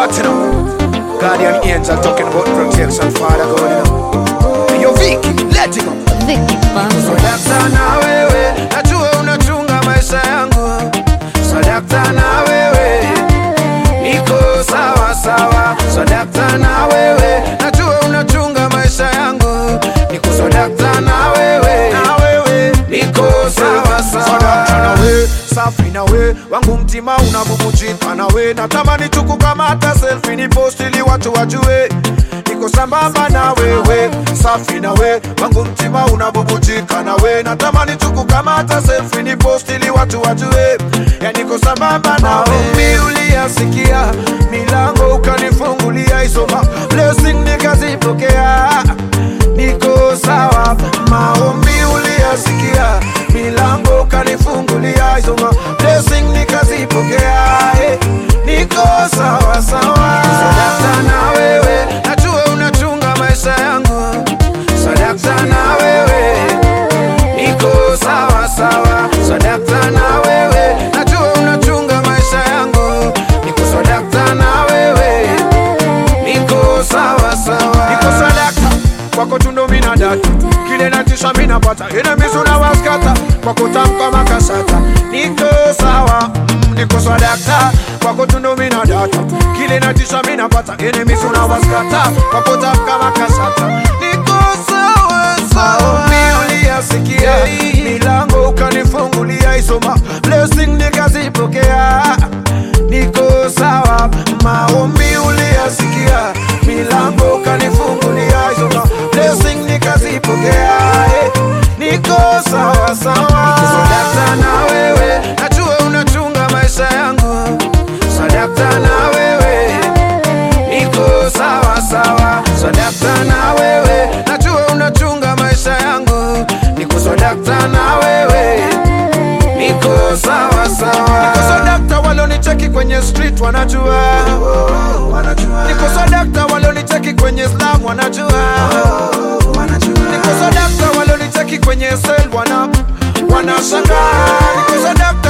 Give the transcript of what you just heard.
heart, you know. Guardian angel talking about protection, Father God, you know. Hey, Yo, Vicky, let it go. Vicky Banzo. Sadakta na wewe, najua unachunga maisha yangu. Sadakta na wewe, niko sawa sawa. Sadakta na wewe, najua unachunga maisha yangu. Niko sadakta na wewe, na wewe, niko sawa sawa. Sadakta na wewe, safi na wewe, wangu mtima unabubujika na wewe. Natamani tu kukamata selfie ni post ili watu wajue niko sambamba na wewe, safi na we, wangu mtima unabubujika na we, natamani tu kukamata selfie ni post ili watu wajue, ya niko sambamba na we. Uliyasikia milango ukanifungulia, isoma blessing nikazipokea, niko sawa. Maombi uliyasikia milango ukanifungulia, isoma blessing nikazipokea, eh, niko sawa sawa. Sadakta na wewe, najua unachunga maisha yangu. Sadakta na wewe, niko sawa sawa. Sadakta na wewe, najua unachunga maisha yangu. Niko sadakta na wewe, niko sawa sawa. Niko sadakta kwako tundo mina data kile natisha mina pata enemies unawaskata kwako tamka makasata niko sawa mm, niko sadakta kwako tundo mina data kile natisha mina pata enemies unawaskata kwako tamka makasata niko sawa sawa uliyasikia milango ukanifungulia isoma blessing nikazipokea niko sawa maombi uliyasikia milango ukanifungulia isoma blessing nikazipokea eh, niko sawa sawa sadakta na wewe najua unachunga maisha yangu sadakta na wewe niko sawa sawa sadakta na wewe najua unachunga maisha yangu niko sadakta na wewe niko sawa sawa niko sadakta walonicheki kwenye street wanajua niko sadakta walonicheki kwenye slam wanajua niko sadakta walonicheki kwenye sel wana wanashangaa niko sadakta